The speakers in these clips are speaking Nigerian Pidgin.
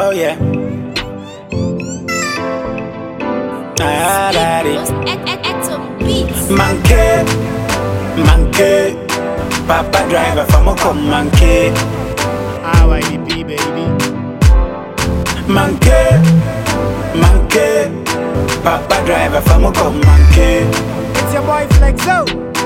Oh yeah. Ah, daddy. Manke, manke. Papa driver from a come manke. RYDP, baby. Manke, manke. Papa driver from a come manke. It's your boy Flexo.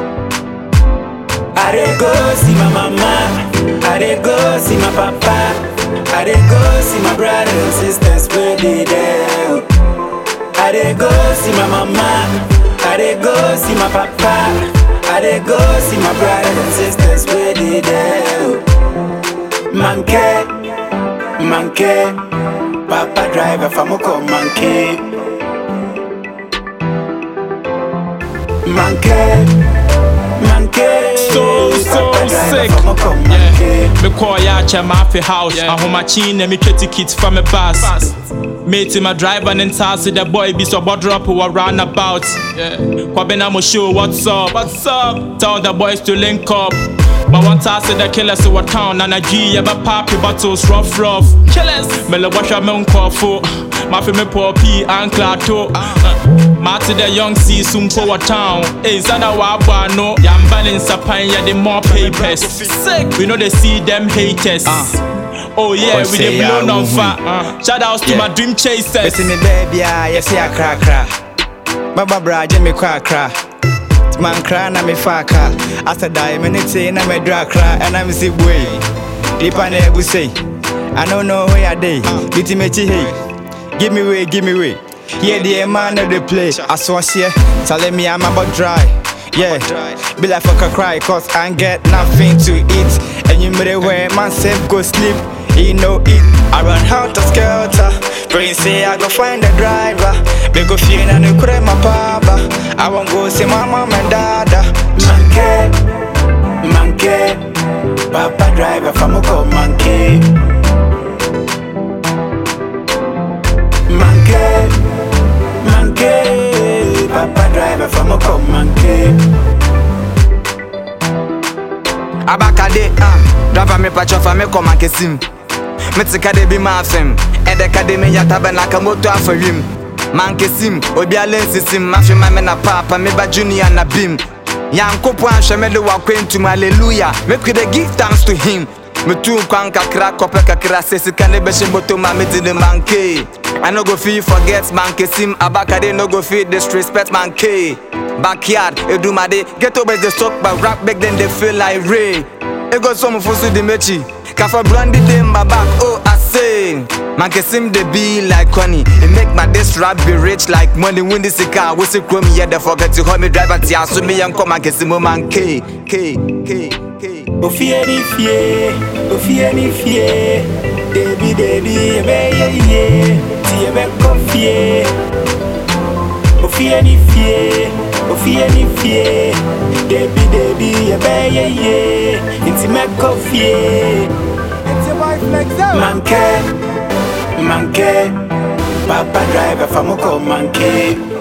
I dey go see my mama. I dey go see my papa. I dey go see my brothers and sisters where they there. I dey go see my mama. I dey go see my papa. I dey go see my brothers and sisters where they there. Manke, manke. Papa driver from Oko manke. Manke, manke. So, so Papa driver sick. from Oko manke. Yeah. Me call ya che mafi house. Yeah. Ahomachi na me twa ticket from me bus. Mate my driver and taxi the boy be so bot drop who run about. Yeah. Kwabena mo show what's up. What's up? Tell the boys to link up. But one taxi the killers to what town and a G yeah but poppy bottles rough rough. Killers. Me le wash me unkofo. Mafi me popi and clato. Mati the young see soon power town. Hey, Zana Wabwa no. Yamba in Sapan ya the more papers. Sick. We know they see them haters. Oh yeah, we say the ya, blow on woo-woo. fire. Shout outs to Yeah. my dream chasers. Missing me baby, ah, yes, yeah, cra cra. Baba bra, Jimmy cra cra. Man cra na me faka. After die, minute na me dra cra, and I'm see way. Deep on the ebu say. I don't know where I day. Biti me chi hey. Give me way, give me way. Yeah, the man of the play. I saw share. Telling me I'm about dry. Yeah, be like fuck a cry, cause I ain't get nothing to eat. And you made it where man safe go sleep. He no eat. I run out of skelter. Brain say I go find a driver. Be go feel and you cry my papa. I won't go see my mom and dada. Manke, manke, Papa driver from Oko manke. Manke, manke, Papa driver from Oko manke. abakade ah driver me patcho fa me kɔma kesim mete kade bi ma afem ɛdɛ kade me yata bɛ na ka moto afa wim mankesim obi ale nsisim mafe ma me na papa me ba junior na bim nyankopɔn ahwɛ me de wakwantum alleluya make we dey give thanks to him metu nkwan kakra kɔpɛ kakra sɛ sika ne bɛhyɛ moto ma mede ne manke I no go fit forget mankesim abakade no go fit disrespect manke Backyard, Edumade, ghetto boys they talk but rap back then they feel like Ray. It go some for the mechi. Kafa brandy them my back, oh I say. Man can seem they be like Connie. It make my this rap be rich like money when this car. We say chrome yeah, they forget to hold me drive at ya. So me and come and can see man K K K K. Ofie ni fie, ofie ni fie. Debi debi ebe ye ye, ti ebe kofie. Ofie ni fie, ofie ni fie. Debi debi ebe ye ye, inti me kofie. It's your boy Flexo. Manke, manke, Papa driver from Oko manke.